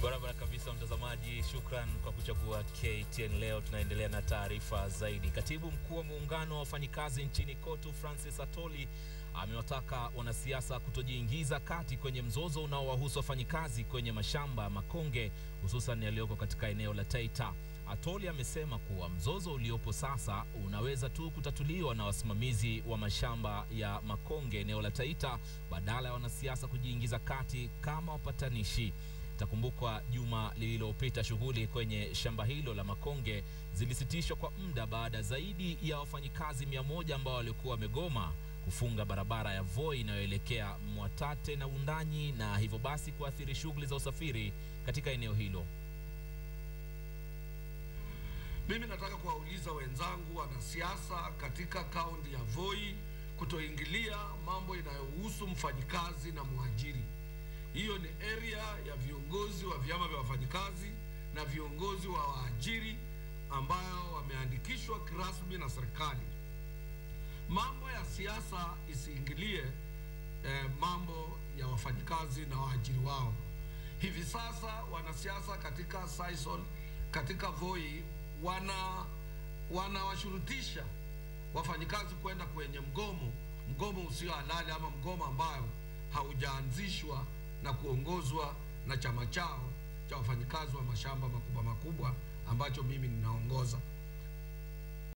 Barabara kabisa, mtazamaji, shukran kwa kuchagua KTN. Leo tunaendelea na taarifa zaidi. Katibu mkuu wa muungano wa wafanyikazi nchini KOTU Francis Atoli amewataka wanasiasa kutojiingiza kati kwenye mzozo unaowahusu wafanyikazi kwenye mashamba ya makonge hususan yaliyoko katika eneo la Taita. Atoli amesema kuwa mzozo uliopo sasa unaweza tu kutatuliwa na wasimamizi wa mashamba ya makonge eneo la Taita badala ya wanasiasa kujiingiza kati kama wapatanishi. Itakumbukwa juma lililopita shughuli kwenye shamba hilo la makonge zilisitishwa kwa muda baada zaidi ya wafanyikazi mia moja ambao walikuwa wamegoma kufunga barabara ya Voi inayoelekea Mwatate na Undanyi na hivyo basi kuathiri shughuli za usafiri katika eneo hilo. Mimi nataka kuwauliza wenzangu wanasiasa katika kaunti ya Voi kutoingilia mambo inayohusu mfanyikazi na mwajiri. Hiyo ni area ya viongozi wa vyama vya wafanyikazi na viongozi wa waajiri ambayo wameandikishwa kirasmi na serikali. Mambo ya siasa isiingilie eh, mambo ya wafanyikazi na waajiri wao. Hivi sasa wanasiasa katika Sisal, katika Voi wana wanawashurutisha wafanyikazi kwenda kwenye mgomo, mgomo usio halali ama mgomo ambayo haujaanzishwa na kuongozwa na chama chao cha wafanyikazi wa mashamba makubwa makubwa ambacho mimi ninaongoza.